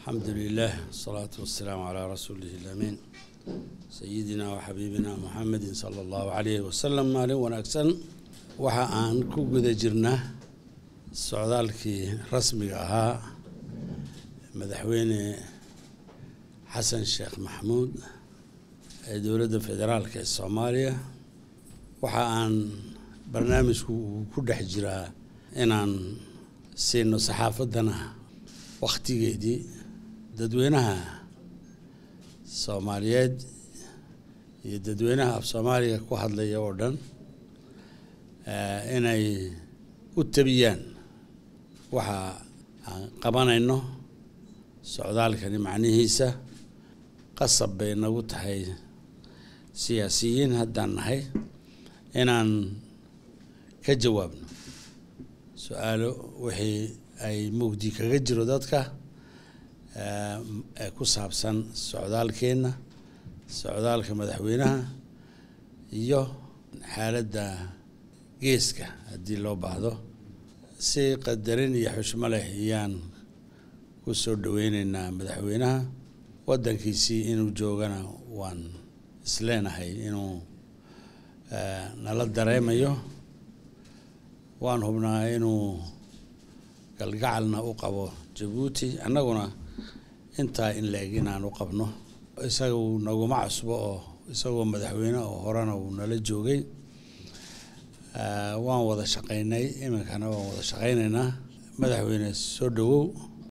alxamdu lilah wasalaatu wasalaamu calaa rasuulihi lamiin sayidina wa xabiibina muxamedin sala allahu calayhi wasalam maalin wanaagsan waxa aan ku guda jirnaa socdaalkii rasmiga ahaa madaxweyne xasan sheekh maxamuud ee dowladda federaalka ee soomaaliya waxa aan barnaamijku uu ku dhex jiraa inaan siino saxaafaddana wakhtigeedii dadweynaha soomaaliyeed iyo dadweynaha af soomaaliga ku hadlaya oo dhan inay u tabiyaan waxa aan qabanayno socdaalkani macnihiisa qasab bay nagu tahay siyaasiyiin haddaan nahay inaan ka jawaabno su-aalo wixii ay mugdi kaga jiro dadka ee ku saabsan socdaalkeenna socdaalka madaxweynaha iyo xaaladda geeska haddii loo baahdo si qadarin iyo xushmo leh ayaan ku soo dhaweyneynaa madaxweynaha waddankiisii inuu joogana waan isleenahay inuu nala dareemayo waan hubnaa inuu galgacalna u qabo jabuuti annaguna intaa in la-eg inaan u qabno isaga uu naguma cusbo oo isagoo madaxweyne oo horena uu nala joogay waan wada shaqaynay iminkana waan wada shaqaynaynaa madaxweyne soo dhowow